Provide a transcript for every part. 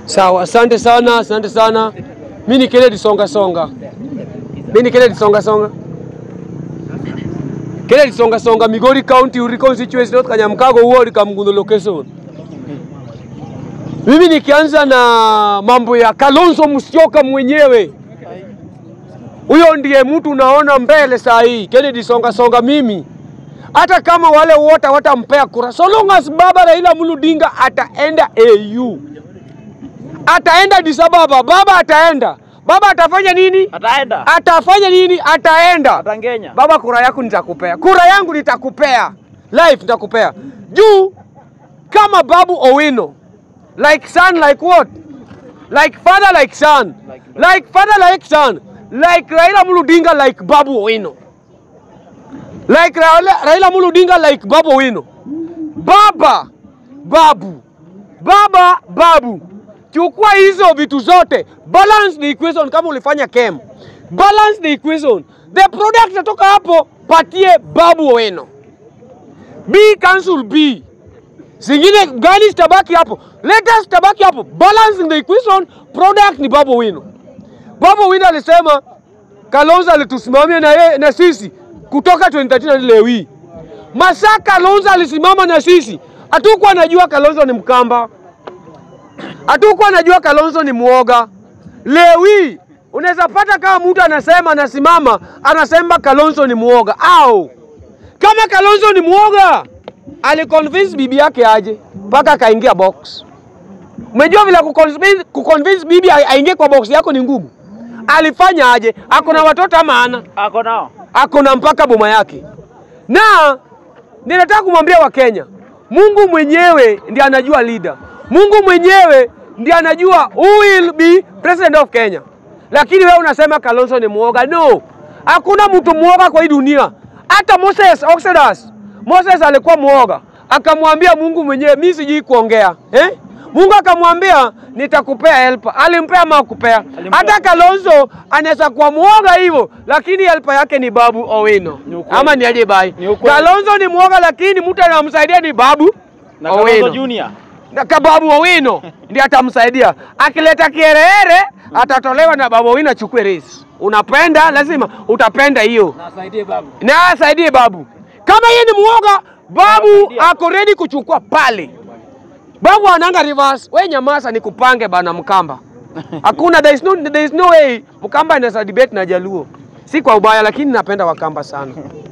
Sawa, asante sana, asante sana. Mi ni Kennedy Songa Songa. Mi ni Kennedy Songa Songa. Kennedy Songa Songa, Migori County, Uri constituency, North Kanyamkago ward, Kamgundu location. Mimi nikianza na mambo ya Kalonzo Musyoka mwenyewe, huyo ndiye mtu unaona mbele saa hii. Kennedy Songa Songa, mimi hata kama wale wote watampea kura, so long as baba Raila Amolo Odinga ataenda AU, ataenda Addis Ababa, baba ataenda, baba atafanya nini? Ataenda. Atafanya nini? Ataenda. Atangenya. Baba, kura yako nitakupea, kura yangu nitakupea, life nitakupea juu kama Babu Owino, like son, like what, like father, like son, Like like father, like son, like Raila Amolo Odinga, like Babu Owino, like Raila, Raila Amolo Odinga, like Babu Owino. Baba, babu, baba, babu. Chukua hizo vitu zote, balance the equation. Kama ulifanya chem, balance the equation, the product natoka hapo, patie Babu Owino. B cancel B, zingine gani zitabaki hapo, letters zitabaki hapo, balancing the equation, product ni Babu Owino. Babu Owino alisema Kalonzo alitusimamia na, yeye na sisi kutoka 2013 hadi leo hii. Masaa Kalonzo alisimama na sisi, hatukuwa najua Kalonzo ni Mkamba, hatukuwa najua Kalonzo ni mwoga. Leo hii unaweza pata kama mtu anasema anasimama anasema Kalonzo ni mwoga, au kama Kalonzo ni mwoga aliconvince bibi yake aje mpaka akaingia box. Umejua vile kuconvince, kuconvince bibi ai- aingie kwa box yako ni ngumu. Alifanya aje? Ako na watoto ama ana? Ako nao. ako na mpaka boma yake. Na ninataka kumwambia Wakenya, Mungu mwenyewe ndiye anajua leader. Mungu mwenyewe ndiye anajua who will be president of Kenya. Lakini wewe unasema Kalonzo ni mwoga. No, hakuna mtu mwoga kwa hii dunia. Hata Moses Exodus, Moses alikuwa mwoga, akamwambia Mungu mwenyewe, mimi sijui kuongea eh? Mungu akamwambia nitakupea helper. Alimpea ama hakupea? Alimpea. Hata Kalonzo anaweza kuwa mwoga hivyo, lakini helper yake ni Babu Owino Ni ukweli. ama ni aje bai? Ni ukweli. Kalonzo ni mwoga, lakini mtu anamsaidia ni Babu Na Kalonzo Owino. Junior. Na ka Babu Owino ndiye atamsaidia. Akileta kiherehere atatolewa na Babu Owino achukue race. Unapenda lazima utapenda hiyo Nasaidie babu. na asaidie Babu. Kama yeye ni mwoga, Babu Anasaidia. ako ready kuchukua pale. Babu ananga reverse. We nyamaza nikupange bana Mkamba. Hakuna there is no, there is no way Mkamba anaweza debate na Jaluo. Si kwa ubaya lakini napenda Wakamba sana.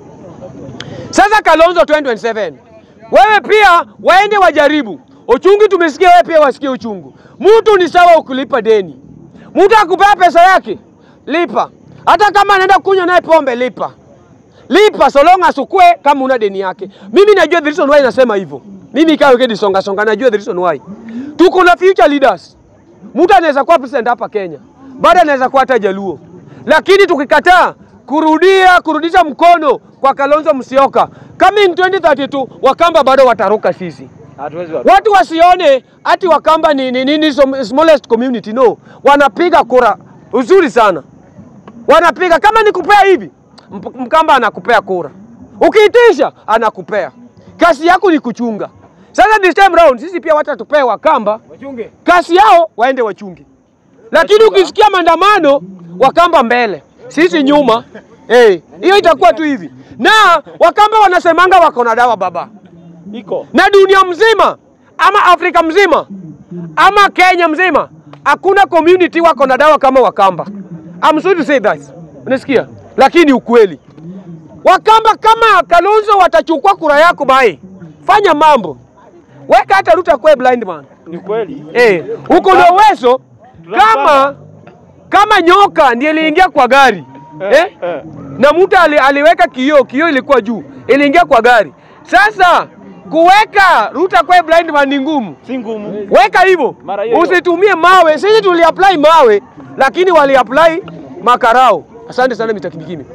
Sasa Kalonzo 2027. Wewe pia waende wajaribu. Uchungu tumesikia wewe pia wasikie uchungu. Mtu ni sawa ukilipa deni. Mtu akupea pesa yake, lipa. Hata kama anaenda kunywa naye pombe, lipa. Lipa so long as ukue kama una deni yake. Mimi najua the reason why nasema hivyo. Mimi ikawa kedi songa songa najua the reason why. Tuko na future leaders. Mtu anaweza kuwa president hapa Kenya. Baada anaweza kuwa hata Jaluo. Lakini tukikataa kurudia kurudisha mkono kwa Kalonzo Musyoka, coming 2032 Wakamba bado wataruka sisi. Hatuwezi wa. Watu wasione ati Wakamba ni, ni, ni, ni som- smallest community. No, wanapiga kura uzuri sana, wanapiga kama nikupea hivi, Mp- Mkamba anakupea kura, ukiitisha anakupea. Kazi yako ni kuchunga. Sasa this time round sisi pia watatupee Wakamba Wachunge. kazi yao waende wachunge, lakini Wachunga. ukisikia maandamano Wakamba mbele, sisi nyuma. Eh, hiyo itakuwa tu hivi, na Wakamba wanasemanga wako na dawa baba Iko. na dunia mzima ama Afrika mzima ama Kenya mzima hakuna community wako na dawa kama Wakamba. I'm sorry to say that. Unasikia? Lakini ukweli. Wakamba kama Kalonzo watachukua kura yako bai. Fanya mambo. Weka hata Ruto kwa blind man. Ni kweli. Eh, uko na uwezo kama kama nyoka ndiye iliingia kwa gari. Eh? Eh. na mtu ali, aliweka kioo, kioo ilikuwa juu, iliingia kwa gari. Sasa kuweka Ruto kwa blind man ni ngumu, Si ngumu. weka hivyo, Mara hiyo hiyo. usitumie mawe. Sisi tuliapply mawe, lakini waliapply makarao. Asante sana Mr. Kindikimi.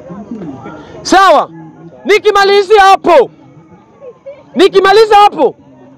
Sawa, nikimalizia hapo, nikimaliza hapo,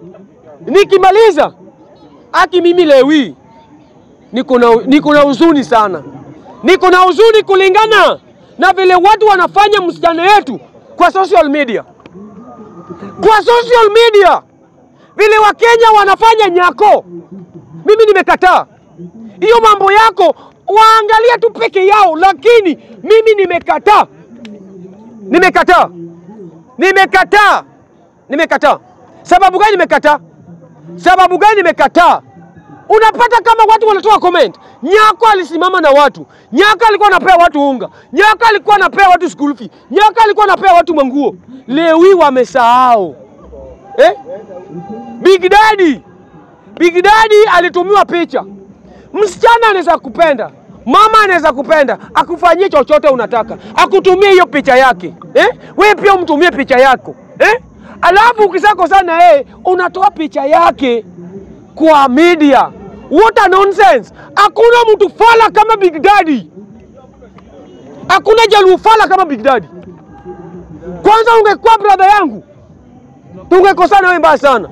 nikimaliza aki mimi lewi niko na niko na huzuni sana, niko na huzuni kulingana na vile watu wanafanya msichana yetu kwa social media, kwa social media vile Wakenya wanafanya nyako Mimi nimekataa hiyo mambo yako, waangalia tu peke yao, lakini mimi nimekataa, nimekataa, nimekataa, nimekataa. Sababu gani nimekataa? Sababu gani nimekataa? Unapata kama watu wanatoa comment. Nyako alisimama na watu. Nyako alikuwa anapea watu unga. Nyako alikuwa anapea watu school fee. Nyako alikuwa anapea watu manguo. Leo hii wamesahau. Eh? Big Daddy. Big Daddy alitumiwa picha. Msichana anaweza kupenda, mama anaweza kupenda, akufanyie chochote unataka, akutumie hiyo picha yake eh? Wewe pia umtumie picha yako eh? Alafu ukisakosana na yeye unatoa picha yake kwa media. What a nonsense! Hakuna mtu fala kama Big Daddy, hakuna jaluo fala kama Big Daddy. Kwanza ungekuwa brother yangu, tungekosana wewe mbaya sana.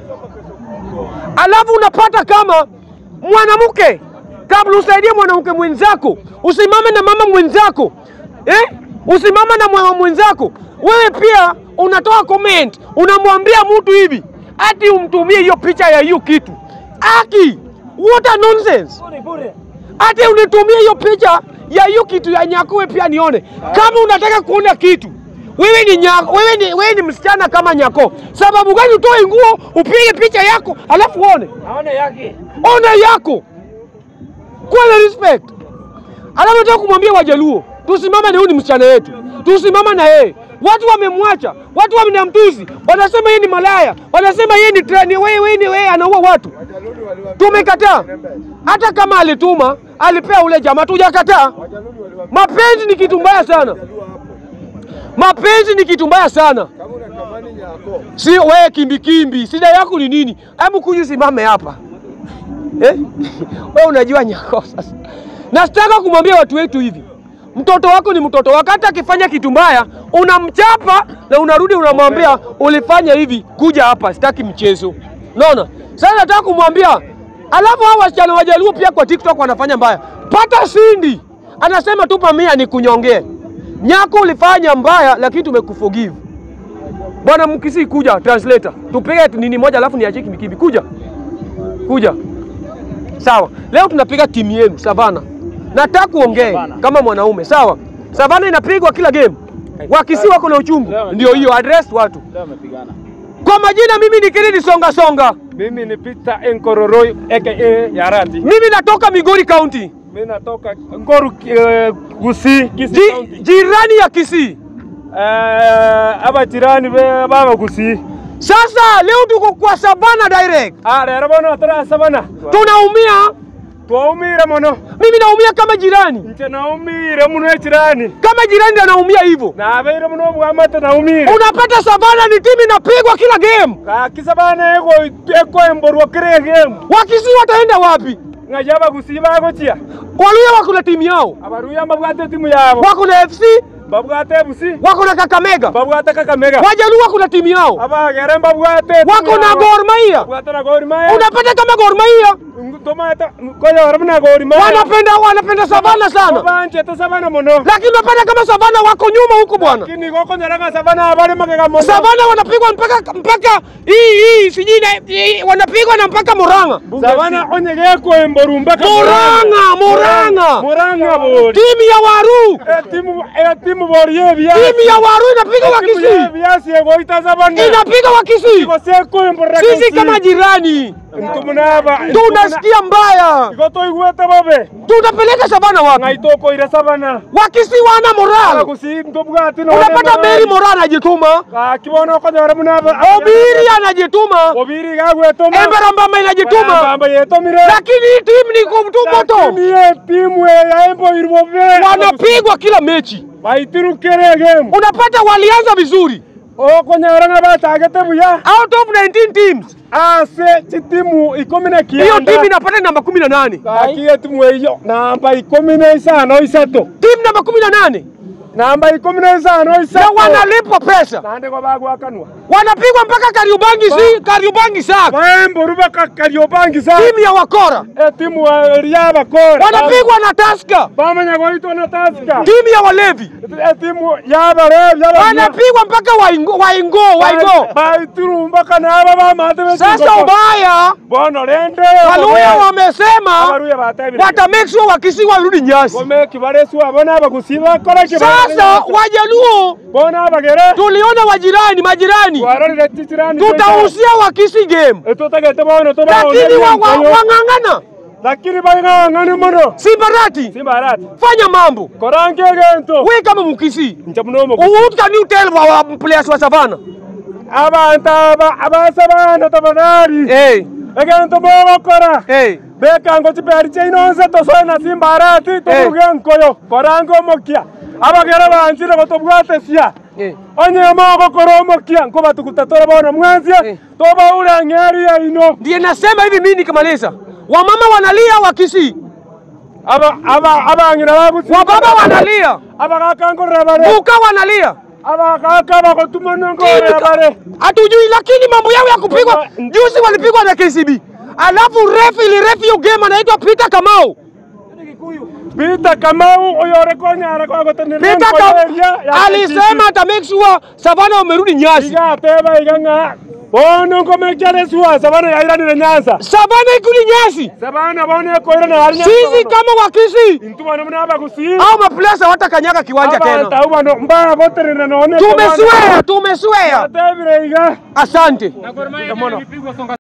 Alafu unapata kama mwanamke, kabla usaidie mwanamke mwenzako, usimame na mama mwenzako eh? Usimame na mama mwenzako, wewe pia unatoa comment, unamwambia mtu hivi ati umtumie hiyo picha ya hiyo kitu aki. What a nonsense! Ati unitumie hiyo picha ya hiyo kitu ya nyakuwe pia nione. Kama unataka kuona kitu wewe ni nyako, wewe ni, wewe ni msichana kama nyako. Sababu gani utoe nguo upige picha yako alafu uone? Aone yake. Ona yako, kuwa na respect. Alafu nataka kumwambia Wajaluo, tusimame na huyu ni msichana wetu, tusimama na yeye. Watu wamemwacha, watu wamnamtusi, wanasema yeye ni malaya, wanasema yeye ni trani, wewe wewe ni wewe anaua watu. Tumekataa. Hata kama alituma alipea ule jamaa, tujakataa. Mapenzi ni kitu mbaya sana, mapenzi ni kitu mbaya sana. Kama unatamani nyako, Si wewe kimbikimbi, shida yako ni nini? Hebu kuja simame hapa eh? Wewe unajua nyako sasa. Na sitaka kumwambia watu wetu hivi, mtoto wako ni mtoto wako, hata akifanya kitu mbaya unamchapa na unarudi unamwambia ulifanya hivi, kuja hapa, sitaki mchezo. Unaona? Sasa nataka kumwambia, alafu hao wasichana wajaluo pia kwa TikTok wanafanya mbaya. Pata Sindi anasema tupa mia ni kunyongee. Nyako ulifanya mbaya, lakini tumekuforgive. Bwana Mkisi, kuja translator, tupige nini moja, alafu niachie kimbikibi. Kuja kuja, sawa. Leo tunapiga timu yenu Savana, nataka kuongee Savana. kama mwanaume, sawa. Savana inapigwa kila game, wakisi wako na uchungu, Leo ndio hiyo address watu. Leo amepigana. Kwa majina, mimi ni Kennedy Songa Songa, Mimi ni Peter Enkororoi aka Yarandi. mimi natoka Migori County, Mimi natoka Ngoru eh, Gusii, Kisii Ji, County. jirani ya Kisii. Eh, aba jirani be baba Gusii. Sasa leo tuko kwa Savana direct, Ah, rero bono tara sabana. tunaumia. Twaumire muno. Mimi naumia kama jirani, Nje naumire muno ekirani. kama jirani ndio anaumia hivyo. Nabeire muno bwamate naumire. Unapata Savana ni timu inapigwa kila game. Kakisabana ego eko emborwa kire game. Wakisi wataenda wapi? Ngajaba Gusii bagochia. Waluya wako na timu yao, Abaruya mbabwate timu yabo. wako na FC, Babwate Busi. wako na Kakamega, Babwate Kakamega. Wajaluo wako na timu yao, Abagere mbabwate. wako na Gor Mahia. Babwate na Gor Mahia. Unapata kama Gor Mahia Tomata koya warabuna Gor Mahia. wanapenda wanapenda Savana sana, Banje ta sabana muno. lakini unapata kama Savana wako nyuma huko bwana. Kini goko nyaranga sabana abale magega muno. Savana wanapigwa mpaka mpaka hii hii sijui na hii, wanapigwa na mpaka Murang'a. Sabana onyege ko emboru mpaka Murang'a, Murang'a, Murang'a bori. timu ya Waru, Eh, timu eh, timu bori ye bia. timu ya Waru inapiga Timu ye Wakisii, bia si ego ita sabana. inapiga Wakisii. Iko se ko embora. Sisi kama jirani ntumunaba. tunasikia mbaya, Iko to igwete babe. tutapeleka Savana wapi? Ngai ko ira sabana. Wakisii wana moral. Kusi ntobwati no. Unapata Meri Moral anajituma, Akibono ko nyarabuna. Obiri anajituma, Obiri gagwetoma. Embera Mbamba inajituma, Bamba yetomire. lakini hii timu ni kumtumoto, Lakini ye timu ya embo irwobe. wanapigwa kila mechi. Baitirukere game. Unapata walianza vizuri, okonyaranga batagete buya out of 19 teams ase chitimu ikumi na hiyo kienda timu inapata namba kumi na nane akiye timu eyo namba ikumi na isano isato timu namba kumi na nane namba ikumi na isano na isato wanalipwa pesa. nande kwa bagwakanwa wanapigwa mpaka Kariobangi, si Kariobangi Sharks, Baemboru baka Kariobangi sa. timu ya wakora E timu wa Eria bakora. wanapigwa na Tusker, Bamanya goitwa na Tusker. timu ya walevi E timu ya bare ya wanapigwa mpaka waingo waingo waingo. Baituru mpaka na aba bamate betu. Sasa ubaya Bono rende. Waluya wamesema Abaruya batabire. wata make sure Wakisii warudi nyasi. Gome kibaresu abona abagusiba kora kibare. Sasa Wajaluo bona abagere. tuliona wajirani majirani, Warorire titirani. tutahusia Wakisii game, Tutagete bono to lakini wa- wa- wang'ang'ana lakini bayang'ang'ane mono. si barati. Simbarati. Fanya mambo Korange gento. we kama Mkisii. Nchamunomo. What can you tell our players wa Savana? abantu aba abasabana tafadhali Hey, egento bogokora hey. bekango chiperi chainonse tosoe na simbarati tobuge nkoyo korange omokia abagere banchire gotobwate cia Hey. onye mogokora omokia nkobatukuta tore bono Eh. mwanzie tobaure ng'eri yaino Ndiye nasema hivi mimi nikimaliza. Wamama wanalia Wakisii, aba aba abang'ina bagusi wababa wanalia, abagakangorera bare buka wanalia. abagaka bagotuma nongorera bare Hatujui, lakini mambo yao ya kupigwa juzi walipigwa na KCB, alafu refa ili refa hiyo game anaitwa Peter Kamau. Peter Kamau oyore konyara kwa gotenera Peter Kamau alisema ata make sure Savana wamerudi nyasi. igateba igang'a bono ngomekere sua sabana yairanire nyanza Savana ikuli nyasi. sabana bono ekoirana hari Sisi kama Wakisii intubano muna abagusi au maplesa hawatakanyaga kiwanja tena. abantu bano mbaya gotenera none Tumeswea, tumeswea. atebire iga Asante. mono